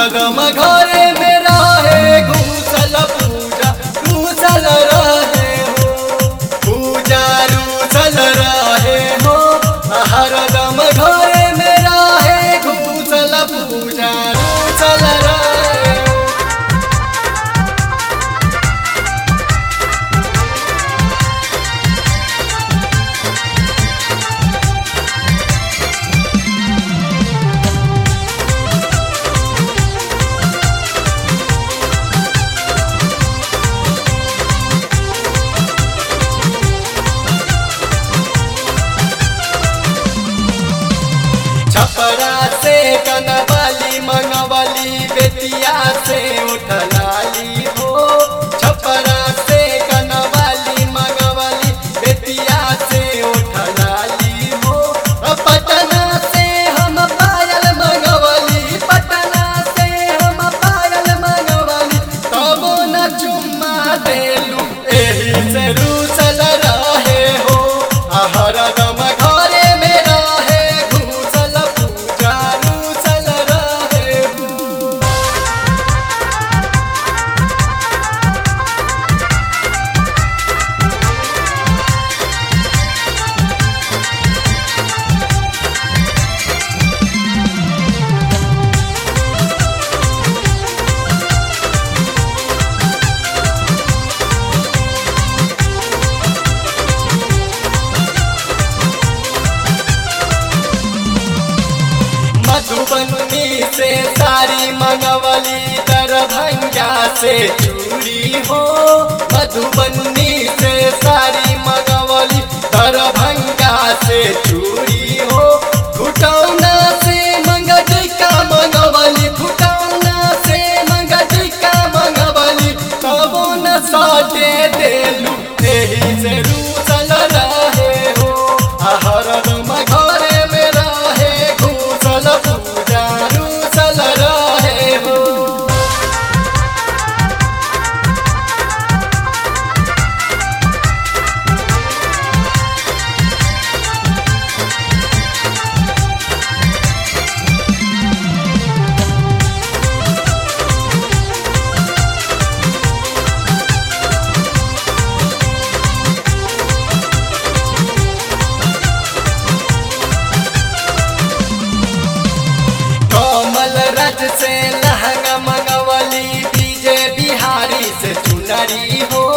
हरदम घरे में रहे घूसल पूजा घूसल रहे हो पूजा रूसल रहे हो हरदम घरे में रहे घूसल पूजा रूसल रहे हो छपरा से कनवाली मंगवाली बेतिया से उठलाली हो छपरा से कनवाली मंगवाली बेतिया से उठलाली हो पटना से हम पायल मंगवाली पटना से हम पायल मंगवाली तबो न चुम्मा देलू एही से रूसल रहे हो हरदम घरे में रहे घूसल पूजा रूसल रहे हो मधुबनी से सारी मंगवली दरभंगा से चूड़ी हो मधुबनी से सारी मंगवली दरभंगा से चूड़ी हो फुटौना से मंगटिका मंगवली फुटौना से मंगटिका मंगवली तबो न सटे देलू एही से रूसल रहे हो हरदम घरे में रहे घूसल पूजा रूसल रहे हो कमल रज से लहंगा मंगवली डीजे बिहारी से चुनरी हो